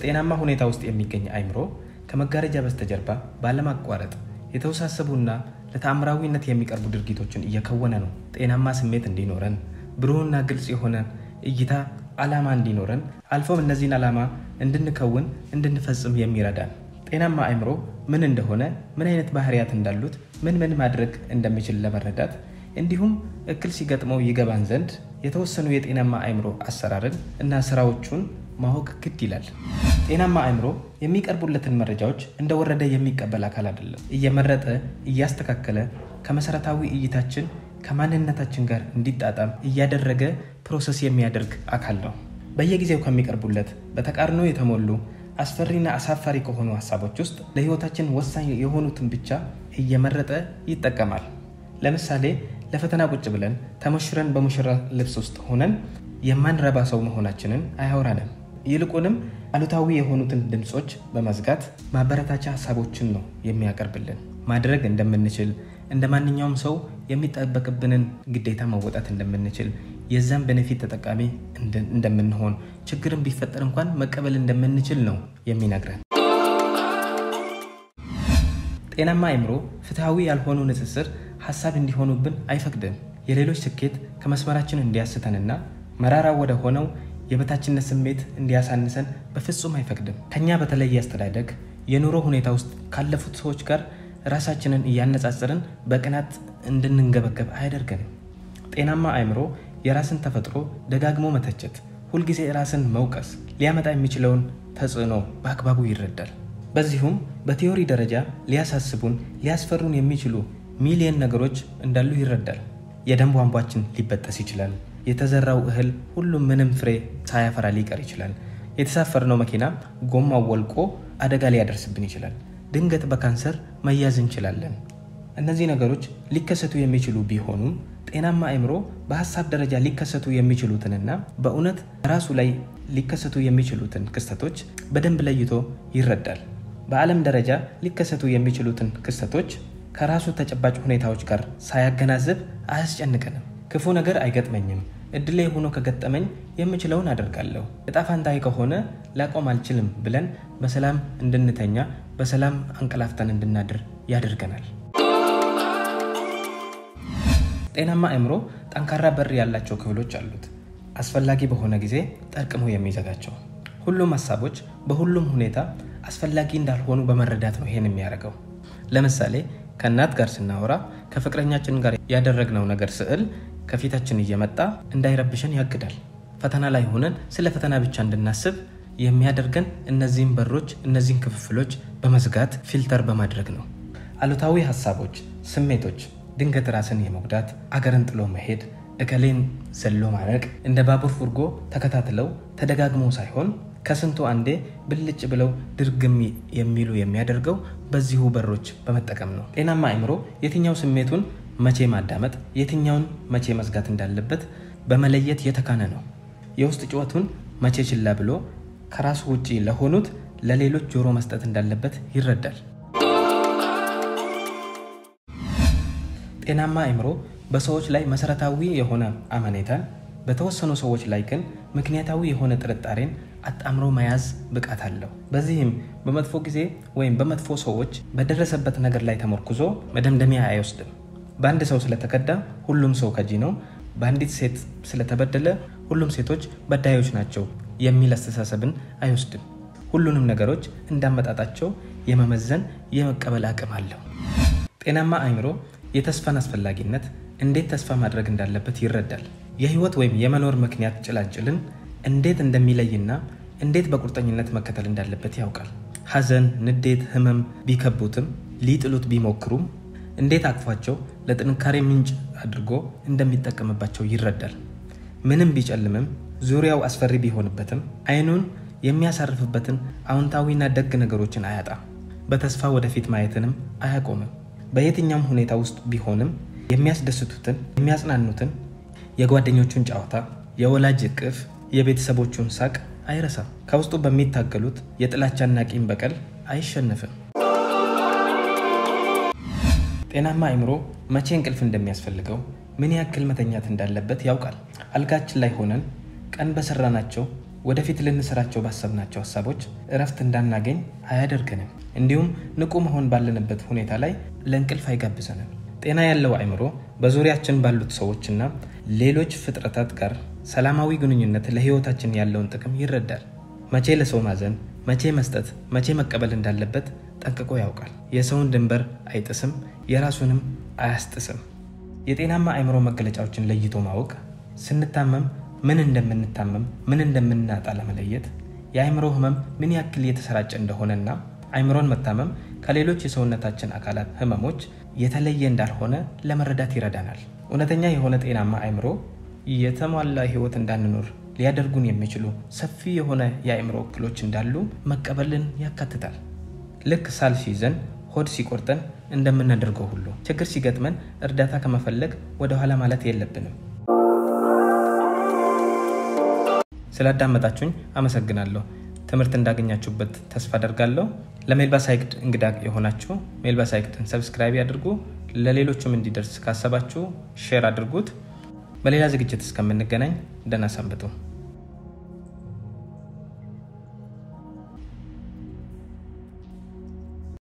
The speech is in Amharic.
በጤናማ ሁኔታ ውስጥ የሚገኝ አእምሮ ከመጋረጃ በስተጀርባ ባለማቋረጥ የተወሳሰቡና ለተአምራዊነት የሚቀርቡ ድርጊቶችን እየከወነ ነው። ጤናማ ስሜት እንዲኖረን፣ ብሩህና ግልጽ የሆነ እይታ ዓላማ እንዲኖረን አልፎም እነዚህን ዓላማ እንድንከውን እንድንፈጽም የሚረዳን ጤናማ አእምሮ ምን እንደሆነ ምን አይነት ባህሪያት እንዳሉት ምን ምን ማድረግ እንደሚችል ለመረዳት እንዲሁም እክል ሲገጥመው ይገባን ዘንድ የተወሰኑ የጤናማ አእምሮ አሰራርን እና ስራዎቹን ማወቅ ግድ ይላል። ጤናማ አእምሮ የሚቀርቡለትን መረጃዎች እንደወረደ የሚቀበል አካል አይደለም። እየመረጠ እያስተካከለ ከመሰረታዊ እይታችን ከማንነታችን ጋር እንዲጣጣም እያደረገ ፕሮሰስ የሚያደርግ አካል ነው። በየጊዜው ከሚቀርቡለት በተቃርኖ የተሞሉ አስፈሪና አሳፋሪ ከሆኑ ሀሳቦች ውስጥ ለህይወታችን ወሳኝ የሆኑትን ብቻ እየመረጠ ይጠቀማል። ለምሳሌ ለፈተና ቁጭ ብለን ተሞሽረን በሙሽራ ልብስ ውስጥ ሆነን የማንረባ ሰው መሆናችንን አያወራንም። ይልቁንም አሉታዊ የሆኑትን ድምፆች በመዝጋት ማበረታቻ ሀሳቦችን ነው የሚያቀርብልን። ማድረግ እንደምንችል እንደ ማንኛውም ሰው የሚጠበቅብንን ግዴታ መወጣት እንደምንችል የዛን ቤኔፊት ተጠቃሚ እንደምንሆን ችግርን ቢፈጠር እንኳን መቀበል እንደምንችል ነው የሚነግረን። ጤናማ አእምሮ ፍትሐዊ ያልሆኑ ንጽጽር ሀሳብ እንዲሆኑብን አይፈቅድም። የሌሎች ስኬት ከመስመራችን እንዲያስተንና መራራ ወደ ሆነው የበታችነት ስሜት እንዲያሳንሰን በፍጹም አይፈቅድም። ከኛ በተለየ አስተዳደግ የኑሮ ሁኔታ ውስጥ ካለፉት ሰዎች ጋር ራሳችንን እያነጻጸርን በቅናት እንድንንገበገብ አያደርገንም። ጤናማ አእምሮ የራስን ተፈጥሮ ደጋግሞ መተቸት፣ ሁልጊዜ ራስን መውቀስ ሊያመጣ የሚችለውን ተጽዕኖ በአግባቡ ይረዳል። በዚሁም በቲዮሪ ደረጃ ሊያሳስቡን፣ ሊያስፈሩን የሚችሉ ሚሊየን ነገሮች እንዳሉ ይረዳል። የደም ቧንቧችን ሊበጠስ ይችላል። የተዘራው እህል ሁሉም ምንም ፍሬ ሳያፈራ ሊቀር ይችላል። የተሳፈርነው መኪና ጎማው ወልቆ አደጋ ሊያደርስብን ይችላል። ድንገት በካንሰር መያዝ እንችላለን። እነዚህ ነገሮች ሊከሰቱ የሚችሉ ቢሆኑም ጤናማ አእምሮ በሀሳብ ደረጃ ሊከሰቱ የሚችሉትንና በእውነት ራሱ ላይ ሊከሰቱ የሚችሉትን ክስተቶች በደንብ ለይቶ ይረዳል። በዓለም ደረጃ ሊከሰቱ የሚችሉትን ክስተቶች ከራሱ ተጨባጭ ሁኔታዎች ጋር ሳያገናዝብ አያስጨንቀንም። ክፉ ነገር አይገጥመኝም፣ እድሌ ሆኖ ከገጠመኝ የምችለውን አደርጋለሁ፣ እጣ ፋንታዬ ከሆነ ላቆም አልችልም ብለን በሰላም እንድንተኛ በሰላም አንቀላፍተን እንድናድር ያደርገናል። ጤናማ አእምሮ ጠንካራ በር ያላቸው ክፍሎች አሉት። አስፈላጊ በሆነ ጊዜ ጠርቅሞ የሚዘጋቸው ሁሉም ሀሳቦች በሁሉም ሁኔታ አስፈላጊ እንዳልሆኑ በመረዳት ነው ይሄን የሚያደርገው። ለምሳሌ ከእናት ጋር ስናወራ ከፍቅረኛችን ጋር ያደረግነው ነገር ስዕል ከፊታችን እየመጣ እንዳይረብሸን ያግዳል። ፈተና ላይ ሆነን ስለ ፈተና ብቻ እንድናስብ የሚያደርገን እነዚህን በሮች እነዚህን ክፍፍሎች በመዝጋት ፊልተር በማድረግ ነው። አሉታዊ ሀሳቦች፣ ስሜቶች ድንገት ራስን የመጉዳት አገርን ጥሎ መሄድ፣ እከሌን ዘሎ ማነቅ እንደ ባቡር ፉርጎ ተከታትለው ተደጋግሞ ሳይሆን ከስንቱ አንዴ ብልጭ ብለው ድርግም የሚሉ የሚያደርገው በዚሁ በሮች በመጠቀም ነው። ጤናማ አእምሮ የትኛው ስሜቱን መቼ ማዳመጥ፣ የትኛውን መቼ መዝጋት እንዳለበት በመለየት የተካነ ነው። የውስጥ ጩኸቱን መቼ ችላ ብሎ ከራሱ ውጪ ለሆኑት ለሌሎች ጆሮ መስጠት እንዳለበት ይረዳል። ጤናማ አእምሮ በሰዎች ላይ መሰረታዊ የሆነ አመኔታን በተወሰኑ ሰዎች ላይ ግን ምክንያታዊ የሆነ ጥርጣሬን አጣምሮ መያዝ ብቃት አለው። በዚህም በመጥፎ ጊዜ ወይም በመጥፎ ሰዎች በደረሰበት ነገር ላይ ተመርኩዞ መደምደሚያ አይወስድም። በአንድ ሰው ስለተከዳ ሁሉም ሰው ከጂ ነው፣ በአንዲት ሴት ስለተበደለ ሁሉም ሴቶች በዳዮች ናቸው የሚል አስተሳሰብን አይወስድም። ሁሉንም ነገሮች እንዳመጣጣቸው የመመዘን የመቀበል አቅም አለው። ጤናማ አእምሮ የተስፋን አስፈላጊነት እንዴት ተስፋ ማድረግ እንዳለበት ይረዳል። የህይወት ወይም የመኖር ምክንያት ጭላንጭልን እንዴት እንደሚለይና እንዴት በቁርጠኝነት መከተል እንዳለበት ያውቃል። ሐዘን፣ ንዴት፣ ህመም ቢከቡትም ሊጥሉት ቢሞክሩም እንዴት አቅፏቸው ለጥንካሬ ምንጭ አድርጎ እንደሚጠቀምባቸው ይረዳል። ምንም ቢጨልምም ዙሪያው አስፈሪ ቢሆንበትም አይኑን የሚያሳርፍበትን አዎንታዊና ደግ ነገሮችን አያጣም። በተስፋ ወደፊት ማየትንም አያቆምም። በየትኛውም ሁኔታ ውስጥ ቢሆንም የሚያስደስቱትን የሚያጽናኑትን የጓደኞቹን ጨዋታ፣ የወላጅ እቅፍ፣ የቤተሰቦቹን ሳቅ አይረሳም። ከውስጡ በሚታገሉት የጥላቻና ቂም በቀል አይሸነፍም። ጤናማ አእምሮ መቼ እንቅልፍ እንደሚያስፈልገው ምን ያክል መተኛት እንዳለበት ያውቃል። አልጋችን ላይ ሆነን ቀን በሰራናቸው ወደፊት ልንሰራቸው ባሰብናቸው ሀሳቦች እረፍት እንዳናገኝ አያደርገንም። እንዲሁም ንቁ መሆን ባለንበት ሁኔታ ላይ ለእንቅልፍ አይጋብዘንም። ጤና ያለው አእምሮ በዙሪያችን ባሉት ሰዎችና ሌሎች ፍጥረታት ጋር ሰላማዊ ግንኙነት ለሕይወታችን ያለውን ጥቅም ይረዳል። መቼ ለሰው ማዘን፣ መቼ መስጠት፣ መቼ መቀበል እንዳለበት ጠንቅቆ ያውቃል። የሰውን ድንበር አይጥስም፣ የራሱንም አያስጥስም። የጤናማ አእምሮ መገለጫዎችን ለይቶ ማወቅ ስንታመም ምን እንደምንታመም ምን እንደምናጣ ለመለየት የአእምሮ ህመም ምን ያክል የተሰራጨ እንደሆነና አእምሮን መታመም ከሌሎች የሰውነታችን አካላት ህመሞች የተለየ እንዳልሆነ ለመረዳት ይረዳናል። እውነተኛ የሆነ ጤናማ አእምሮ የተሟላ ህይወት እንዳንኖር ሊያደርጉን የሚችሉ ሰፊ የሆነ የአእምሮ እክሎች እንዳሉ መቀበልን ያካትታል። ልክ ሳል ሲይዘን፣ ሆድ ሲቆርጠን እንደምናደርገው ሁሉ ችግር ሲገጥመን እርዳታ ከመፈለግ ወደኋላ ማለት የለብንም። ስላዳመጣችሁኝ አመሰግናለሁ። ትምህርት እንዳገኛችሁበት ተስፋ አደርጋለሁ። ለሜልባ ሳይክድ እንግዳ የሆናችሁ ሜልባ ሳይክድን ሰብስክራይብ ያድርጉ። ለሌሎችም እንዲደርስ ካሰባችሁ ሼር አድርጉት። በሌላ ዝግጅት እስከምንገናኝ ደህና ሰንብቱ።